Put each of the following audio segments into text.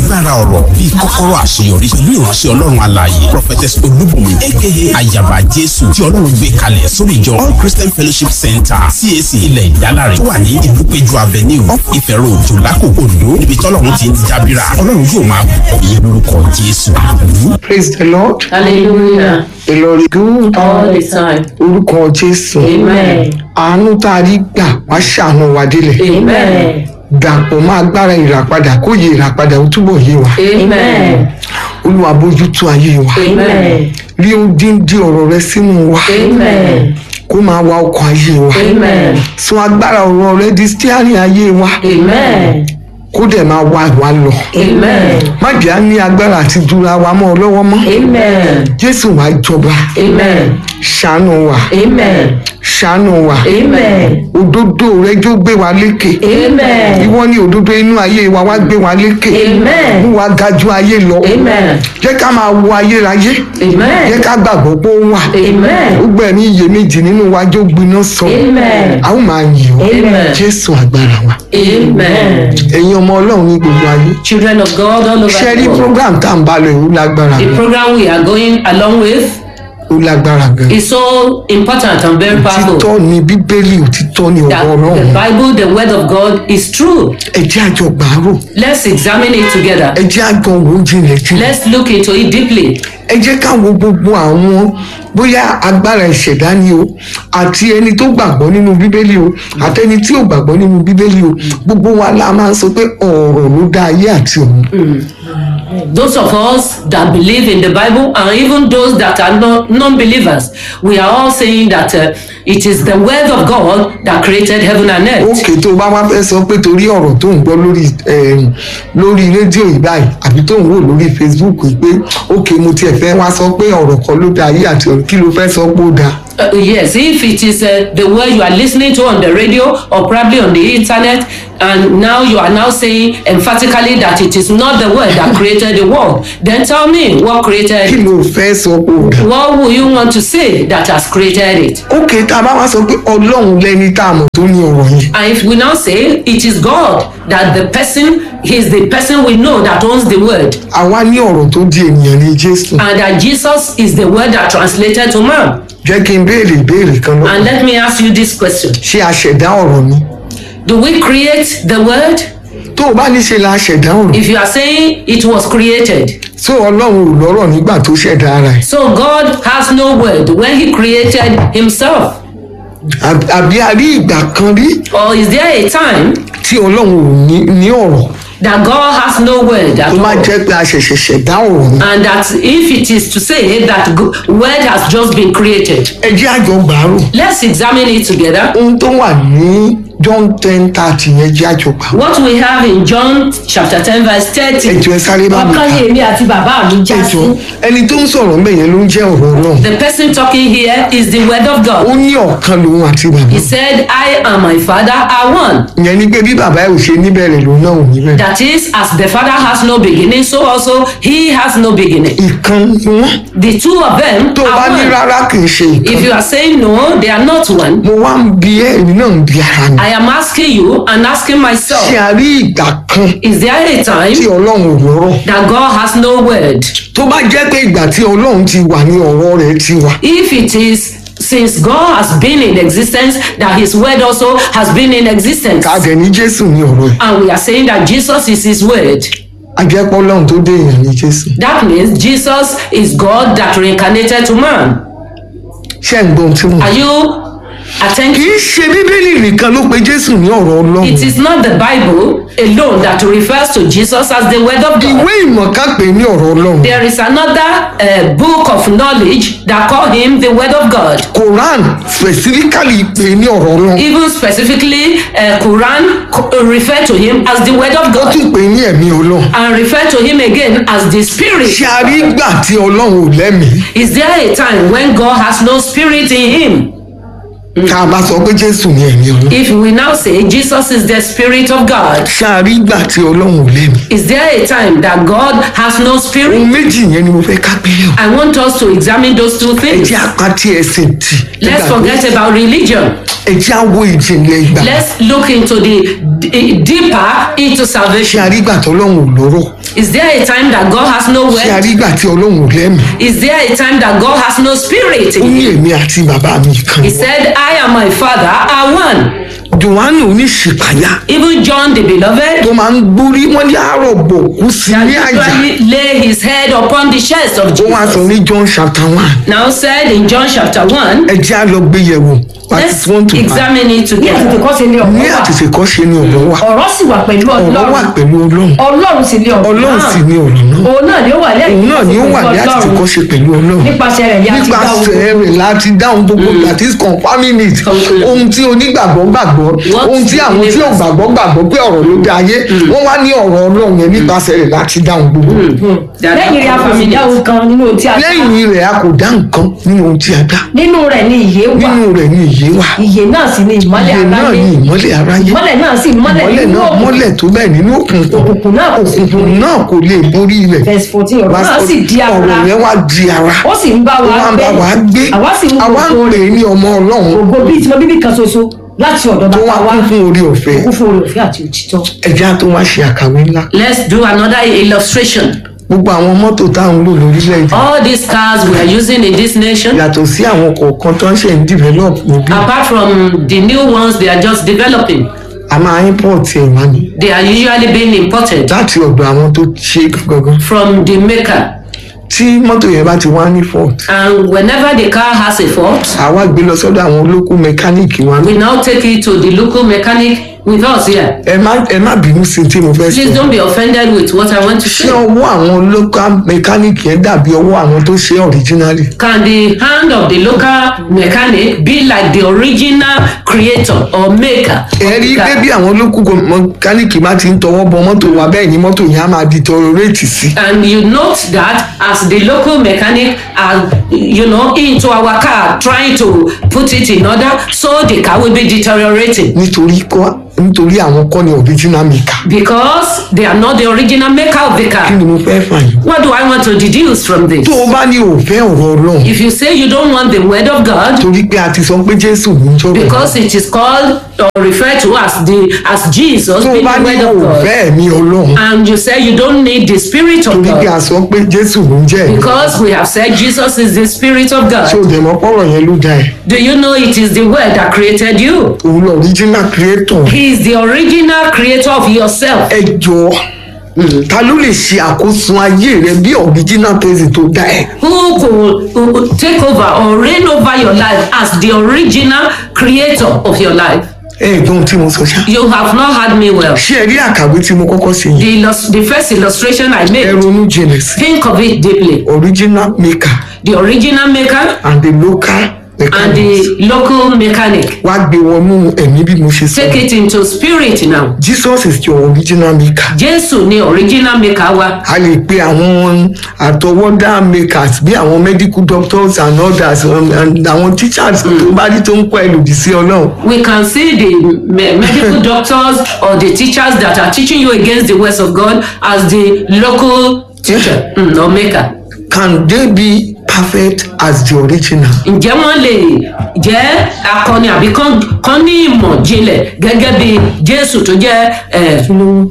agbára ọ̀rọ̀ bíi kọ́kọ́rọ́ àṣeyọrí pẹ̀lú ìránṣẹ́ ọlọ́run alààyè prophetess olúbùnmi aka ayaba jésù tí ọlọ́run gbé kalẹ̀ sórí ìjọ all christian fellowship center cac ilẹ̀ ìdálárẹ̀ tó wà ní ìlúpéjú avenue off ìfẹ́ road jòlákò ondo níbi tọ́lọ́run ti ń jábìrà ọlọ́run yóò máa bọ̀ yín lórúkọ jésù àmín. praise the lord Hallelujah. the lord is good All the time. orúkọ jésù Amen. àánú tá a rí gbà wá ṣàánú wa délẹ̀ Amen. dàpọ̀ mọ́ agbára ìràpadà kó yẹ ìràpadà ó túbọ̀ yé wa Amen. olúwa bójútó ayé wa Amen. rí odindi ọ̀rọ̀ rẹ sínú wa Amen. kó máa wa ọkọ̀ ayé wa Amen. sọ agbára ọ̀rọ̀ rẹ di stiari ayé wa Amen. kó dẹ̀ máa wá wa lọ Amen. má jẹ́ á ní agbára àti dúra wa mọ́ ọ lọ́wọ́ mọ́ Amen. jésù wá jọba Amen. ṣàánú wa Amen. ṣàánú wa Amen. òdodo rẹ jó gbé wa lékè Amen. ìwọ ni òdodo inú ayé wa wá gbé wa lékè Amen. mú wa ga ju ayé lọ Amen. jẹ́ ká máa wo ayérayé jẹ́ Amen. ká gbàgbọ́ pé ó wà Amen. ó gbẹ̀mí iyèméjì nínú wa jó gbiná sọ Amen. a ó máa yìn ọ́ Amen. jésù agbára wa Amen. ẹ̀yin ọmọ ọlọ́run ní gbogbo ayé Children of God all over ṣe rí the world. program tá à ń bá lọ yìí ó lágbára The gan program we are going along with ó lágbára gan is so important and very powerful. òtítọ́ ni bíbélì òtítọ́ ni That ọ̀rọ̀ the ọlọ́run Bible, the word of God, is true. ẹ jẹ́ àjọ gbàárò Let's examine it together. ẹ jẹ́ àjọ wò ó jinlẹ̀ jinlẹ̀ Let's look into it deeply. ẹ jẹ́ ká wo gbogbo àwọn bóyá agbára ìṣẹ̀dá ni o àti ẹni tó gbàgbọ́ nínú bíbélì o àtẹni tí ò gbàgbọ́ nínú bíbélì o gbogbo wa la máa ń sọ pé ọ̀rọ̀ ló dá ayé àti ọ̀run Those of us that believe in the Bible, and even those that are not non-believers, we are all saying that uh, it is the word of God that created heaven and earth. òkè tó bá wá fẹ́ sọ pé torí ọ̀rọ̀ tó ń gbọ́ lórí em, lórí rédíò yìí báyìí àbí tó ń wò lórí facebook yìí pé òkè mo tiẹ̀ fẹ́ wá sọ pé ọ̀rọ̀ kan ló dá ayé àti ọ̀run kí ló fẹ́ sọ pé ó dáa Uh, yes, if it is uh, the word you are listening to on the radio or probably on the internet, and now you are now saying emphatically that it is not the word that created the world, then tell me what kí created. ló fẹ́ sọ pé ó dáa. What will you want to say that has created it? òkè tá a bá wá sọ pé ọlọ́run lẹni tá a mọ̀ tó ní ọ̀rọ̀ yẹn And if we now say it is God that the person is the person we know that owns the word, àwa ní ọ̀rọ̀ tó di ènìyàn ní jésù and that Jesus is the word that translated to man. jẹ́ kí n béèrè ìbéèrè kan And lọ́wọ́ let me ask you this question: ṣé a ṣẹ̀dá ọ̀rọ̀ ni Do we create the word? tó o bá ní ṣe la ṣẹ̀dá ọ̀rọ̀ If you are saying it was created, tó ọlọ́run ò lọ́rọ̀ nígbà tó ṣẹ̀dá ara ẹ̀ so God has no word when He created Himself, Àb- àbí a rí ìgbà kan rí or is there a time tí ọlọ́run ò ní ní ọ̀rọ̀ that God has no word at tó bá all? jẹ́ pé a ṣẹ̀ṣẹ̀ ṣẹ̀dá ọ̀rọ̀ ni And that if it is to say that go- word has just been created, ẹ jẹ́ àjọ gbàárò let's examine it together. ohun tó wà ní john ten thirty yẹn jẹ́ àjọ gbàárò What we have in John chapter 10, verse 30. ẹjọ ẹ sáré bá mi ọkàn kà ni èmi àti bàbá mi já sí. ẹjọ ẹni tó ń sọ̀rọ̀ ń bẹ̀ yẹn ló ń jẹ́ ọ̀rọ̀ ọlọ́run The person talking here is the word of ó God. ní ọ̀kan lòun àti bàbá He said, I and my father are one. ìyẹn ni pé bí bàbá ẹ̀ ò ṣe níbẹ̀rẹ̀ lòun náà ò níbẹ̀rẹ̀ That is, as the father has no beginning, so also he has no beginning. ìkan ni wọ́n The two of them tó o bá ní are one. rárá kì í ṣe ìkan If you are saying no, they are not one. mo wá ń bi ẹ́ èmi náà ń bi ara mi I am asking you and asking ṣé myself, a rí ìgbà kan is there a tí time ọlọ́run ò lọ́rọ̀ that God has no word? tó bá jẹ́ pé ìgbà tí ọlọ́run ti wà ní ọ̀rọ̀ rẹ̀ ti wà If it is since God has been in existence, that his word also has been in existence. ká dẹ̀ ní jésù ní ọ̀rọ̀ ẹ̀ And we are saying that Jesus is his word. ajẹ́pọ̀ ọlọ́run tó dé èèyàn ní jésù That means Jesus is God that reincarnated to man. ṣé ń gbọ́ ohun tí mo Are you kì attentive? í ṣe bíbélì nìkan ló pe jésù ní ọ̀rọ̀ ọlọ́run It is not the Bible alone that refers to Jesus as the word of God. ìwé ìmọ̀ ká pè é ní ọ̀rọ̀ ọlọ́run There is another uh, book of knowledge that call him the word of God. quran specifically pè é ní ọ̀rọ̀ ọlọ́run Even specifically, uh, Quran co- uh, refer to him as the word of ó God tún pè é ní ẹ̀mí ọlọ́run and refer to him again as the spirit. ṣé a rí gbà tí ọlọ́run ò lẹ́mìí Is there a time when God has no spirit in him? tá a bá sọ pé jésù ní ẹ̀mí ọlọ́run If we now say Jesus is the spirit of God, ṣé a rí gbà tí ọlọ́run ò lẹ́mìí is there a time that God has no ohun spirit? méjì yẹn ni mo fẹ́ ká gbé yẹ̀wò I want us to examine those two ẹ things. jẹ́ apátí ẹsẹ̀ tì Let's nígbà tó- forget about religion. ẹ jẹ́ á wo ìjìnlẹ̀ ìgbà Let's look into the d- deeper into ṣé salvation. àrígbà tí ọlọ́run ò lọ́rọ̀ Is there a time that God has no ṣé word? àrígbà tí ọlọ́run ò lẹ́mìí Is there a time that God has no spirit ó in ní him? èmi àti bàbá mi kan He said, I and my father are one. johannu oníṣìpáyà Even John the beloved tó máa ń gbórí wọn ní àárọ̀ bò kú sí ní àjà usually lay his head upon the chest of ó wá sọ Jesus. ní john chapter one Now said in John chapter 1, ẹ jẹ́ á lọ gbé yẹ̀wò let's verse one to five examine it ní àtètè together. kọ́ sí ilé ní ọ̀rọ̀ wà àtètè kọ́ ṣe ni ọ̀rọ̀ wà ọ̀rọ̀ sì wà pẹ̀lú ọ̀rọ̀ wà ọlọ́run pẹ̀lú ọlọ́run ọlọ́run sì ní ọ̀rọ̀ ọlọ́run sì ni ọ̀rọ̀ náà òun náà ni ó wà lẹ́yìn òun náà ni ó wà ní àtètè kọ́ ṣe pẹ̀lú ọlọ́run nípasẹ̀ rẹ̀ ni a ti dá ohun nípasẹ̀ rẹ̀ láti dáhùn gbogbo that is confirming it Confirming. ohun tí onígbàgbọ́ gbàgbọ́ What ohun tí àwọn tí ò believers- gbàgbọ́ gbàgbọ́ pé ọ̀rọ̀ ló dá ayé wọ́n wá ní ọ̀rọ̀ ọlọ́run yẹn nípasẹ̀ rẹ̀ láti dáhùn gbogbo That lẹ́yìn rẹ̀ a kò sì dá ohun kan nínú ohun tí a dá lẹ́yìn rẹ̀ a kò dá nǹkan nínú ohun tí a dá nínú rẹ̀ ni ìyè wà nínú rẹ̀ ni ìyè wà ìyè náà sì ni ìmọ́lẹ̀ ìyè náà aráyé ni ìmọ́lẹ̀ aráyé ìmọ́lẹ̀ náà sì mọ́lẹ̀ ìmọ́lẹ̀ nínú náà òkùnkùn mọ́lẹ̀ tó bẹ́ẹ̀ nínú òkùnkùn òkùnkùn náà kò sì òkùnkùn náà kò lè borí rẹ̀ verse fourteen ọ̀rọ̀ náà sì di ara ọ̀rọ̀ yẹn wá di ara ó sì ń bá ó wa wá ń bá wa gbé àwa sì mú àwa ń gbogbo pè é ní ọmọ ọlọ́run ògo bíi tiwọn bíbí kan ṣoṣo láti ọ̀dọ̀ tó wá bàbá wa kún fún orí ọ̀fẹ́ kún fún oore ọ̀fẹ́ àti òtítọ́ ẹja tó wá ṣe àkàwé ńlá Let's do another illustration. gbogbo àwọn mọ́tò táwọn ń lò lórílẹ̀‐èdè All these cars we are using in this nation, yàtọ̀ sí àwọn kọ̀ọ̀kan tó ń ṣe ń develop níbí apart from the new ones they are just developing, a máa import ẹ̀ wá ní they are usually being imported láti ọ̀dọ̀ àwọn tó ṣe gangan from the maker. tí mọ́tò yẹn bá ti wá ní fault And whenever the car has a fault, àwa gbé lọ sọ́dọ̀ àwọn olókùn mẹkáníìkì wa we now take it to the local mechanic with us here. ẹ má ẹ má bínú sí tí mo fẹ́ Please sọ don't be offended with what I want to ṣé say. ọwọ́ àwọn local mẹkáníìkì yẹn dàbí ọwọ́ àwọn tó ṣe originally Can the hand of the local mechanic be like the original creator or maker? of ẹ the rí car? pé bí àwọn olókùn mẹkáníìkì bá ti ń tọwọ́ bọ mọ́tò wa bẹ́ẹ̀ ni mọ́tò yẹn á máa deteriorate sí and you note that as the local mechanic are you know into our car trying to put it in order so the car will be deteriorating nítorí kọ́ nítorí àwọn kọ́ ni original maker because they are not the original maker of the kí car ni mo fẹ́ fà yín. what do i want to deduce from this tó o bá ní òfẹ́ ọ̀rọ̀ ọlọ́run if you say you don't want the word of god torí pé a ti sọ pé jésù ní jọ̀rọ̀ because it is called or referred to as the as jesus tó o being bá the ní word of god òfẹ́ ẹ̀mí ọlọ́run and you say you don't need the spirit of torí pé a god sọ pé jésù ló ń jẹ́ ẹ̀mí because we have said jesus is the spirit of tí o god dẹ̀ mọ́ pọ̀rọ̀ yẹn ló dá ẹ̀ do you know it is the word that created you òun lọ original creator He is the original creator of yourself. ẹ jọ ta ló lè ṣe àkóso ayé rẹ bí original person tó dá ẹ Who could, who could take over or reign over your life as the original creator of your life? ẹ gbọ́n tí mo sọ ṣá You have not had me well. ṣé ẹ rí àkàwé tí mo kọ́kọ́ ṣe yìí The, illus- the first illustration I ẹ made, ronú jinlẹ̀ sí think of it deeply. original maker The original maker and the local and mechanic the local mechanic. wá gbé wọnú ẹ̀mí bí mo ṣe sọ Take it into spirit now. jesus is your original maker Jésù ni original maker wa. a lè pe àwọn àtọwọ́dá makers bí àwọn medical doctors and others um, and àwọn teachers tó bá rí tó ń kọ́ ẹ lòdì sí ọlọ́run We can see the me- medical doctors or the teachers that are teaching you against the words of God as the local teacher mm, or maker. can they be perfect as the original ǹjẹ́ wọ́n lè jẹ́ akọni àbí kán kán ní ìmọ̀ jinlẹ̀ gẹ́gẹ́ bí jésù tó jẹ́ eh,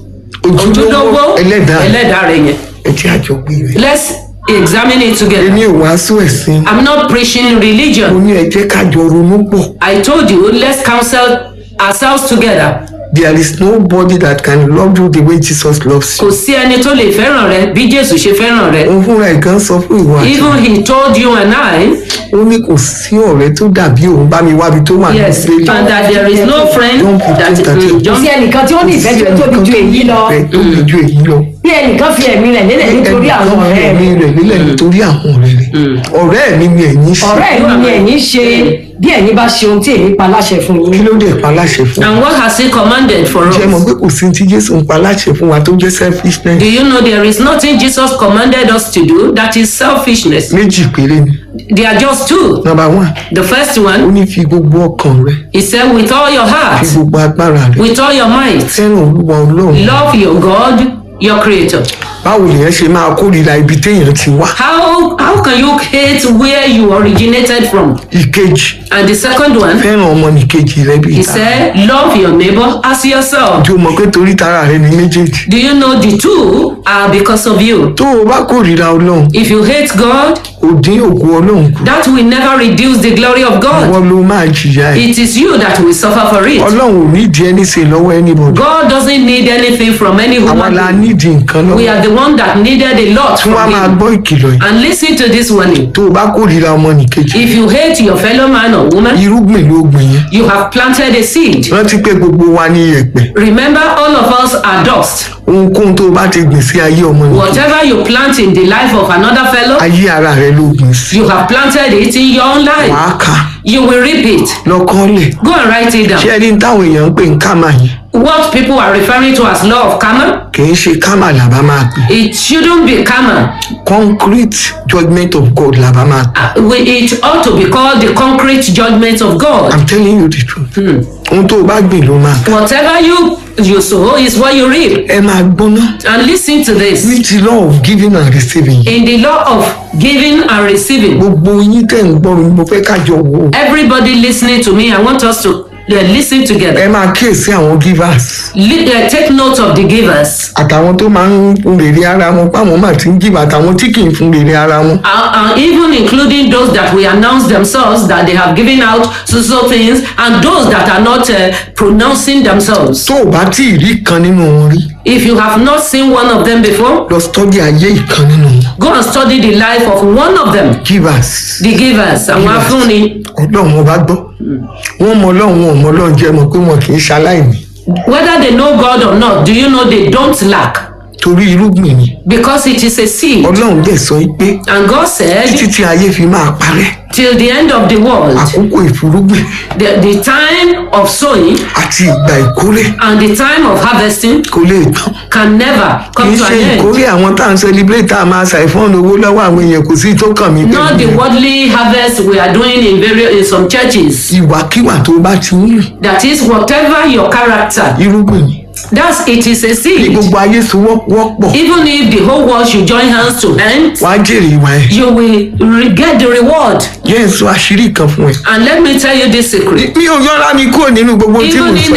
ojúlówó ẹlẹ́dàá ẹlẹ́dàá rẹ̀ yẹn. ẹ jẹ́ àjọpé rẹ̀ let's examine it together. èmi ò wàásù ẹ̀sìn i'm not preaching mo religion. ní ẹ jẹ́ kájọ ronú pọ̀ i told you let's counsel ourselves together. there is nobody that can love you the way jesus loves kò you sí ẹni tó lè fẹ́ràn rẹ bí jésù ṣe fẹ́ràn rẹ. òun fúnra ẹ̀ gan sọ fún ìwà àti even he told you and i ó ní kò sí ọ̀rẹ́ tó dàbí òun bá mi wábi tó wà ní yes ìgbélé and that there is no friend Don't pretend that that you- mm, kò John sí ẹnìkan tí ó ní ìfẹ́ tó tóbi ju èyí lọ ẹ tó le ju èyí lọ bí ẹnìkan fi ẹ̀mí rẹ̀ lélẹ̀ nítorí àwọn ọ̀rẹ́ ẹ̀mí rẹ̀ rẹ̀ nílẹ̀ nítorí àwọn ọ̀rẹ́ rẹ̀ ọ̀rẹ́ mi ni ẹ̀yin ṣe ọ̀rẹ́ ìlú ni ẹ̀yin ṣe bí ẹ̀yin bá ṣe ohun tí èmi pa láṣẹ fún kí yín ló dé pa láṣẹ fún wa and what has he commanded for us. jẹ́ mọ̀ pé kò sí tí jésù ń pa láṣẹ fún wa tó jẹ́ selfishness Do you know there is nothing Jesus commanded us to do that is selfishness? méjì péré ni They are just two. number one The first ó one, ní fi gbogbo ọkàn rẹ he said, with all your fi heart, gbogbo agbára rẹ with all your might, fẹ́ràn olúwa ọlọ́run love your God your creator. báwo lèyàn ṣe máa kórìíra ibi téèyàn ti wá How how can you hate where you originated from? ìkejì And the second one, fẹ́ràn ọmọnìkejì rẹ bí he ìta said, love your neighbor as yourself. tí o mọ̀ pé torí tara rẹ ni méjèèjì Do you know the two are because of you? tó o bá kórìíra ọlọ́run If you hate God, ò dín òkú ọlọ́run kù that will never reduce the glory of God. wọ́n ló máa jìyà ẹ̀ It is you that will suffer for it. ọlọ́run ò nídìí ẹni ṣe lọ́wọ́ anybody God doesn't need anything from any àwa human la being. nídìí nǹkan We lọ́wọ́ are the one that needed a lot tí wọ́n á from máa him. gbọ́ ìkìlọ̀ yìí And listen to this warning. tó o bá kórìíra ọmọnìkejì If you hate your fellow man or woman, irúgbìn ló gbìn yẹn you have planted a seed. rántí pé gbogbo wa ní iyẹ̀pẹ̀ Remember, all of us are dust. ohunkóhun tó o bá ti gbìn sí ayé ọmọnìkejì Whatever you plant in the life of another fellow, ayé ara rẹ ló gbìn sí you have planted it in your own life. wàá kà You will reap it. lọ́kọ́lẹ̀ Go and write it down. ṣé ẹni táwọn èèyàn ń pè ń kámà yìí What people are referring to as law of karma, kì í ṣe kámà làbá máa pè it shouldn't be karma. concrete judgment of God làbá máa pè Uh, we- It ought to be called the concrete judgment of God. i'm telling you the truth ohun tó o bá gbìn ló máa kà Whatever you you sow is what you reap. ẹ máa gbóná And listen to this. ní ti law of giving and receiving In the law of giving and receiving, gbogbo yín tẹ̀ ń gbọ́ mi mo fẹ́ kájọ wò ó everybody listening to me, I want us to uh, listen together. ẹ máa kíyèsí àwọn givers Li- uh, take note of the givers. àtàwọn tó máa ń fún rèrè ara wọn páwọn máa ti ń give àtàwọn tí kì í fún rèrè ara wọn Uh, uh, even including those that will announce themselves that they have given out so so things, and those that are not uh, pronouncing themselves. tó o bá tí ì rí kan nínú wọn rí If you have not seen one of them before, lọ study ayé ìkan nínú wọn go and study the life of one of them, givers the givers. And Givers. Wafuni, ọlọ́run wọn bá gbọ́ wọ́n mọ ọlọ́run wọn ò mọ ọlọ́run jẹ́ mọ̀ pé wọn kì í ṣaláìní whether they know God or not, do you know they don't lack? torí irúgbìn ni Because it is a seed. ọlọ́run dẹ̀ sọ pé And God said, títí tí ayé fi máa parẹ́ till the end of the world, àkókò ìfúrúgbìn the, the time of sowing àti ìgbà ìkórè and the time of harvesting kò lè tán can never kì come í to ṣe an end. ìkórè àwọn tá à ń celebrate tá a máa ṣàìfọ́n owó lọ́wọ́ àwọn èèyàn kò sí tó kàn mí Not the pẹ̀lú worldly harvest we are doing in various in some churches. ìwàkiwà tó bá ti ń rìn That is whatever your character. irúgbìn ni That's it is a ní seed. gbogbo ayé so wọ́pọ̀ Even if the whole world should join hands to hand, wàá jèrè ìwà ẹ̀ you will re- get the reward. yẹn sọ àṣírí kan fún ẹ And let me tell you this secret. mi ò yọra mi kúrò nínú gbogbo tí mo Even sọ in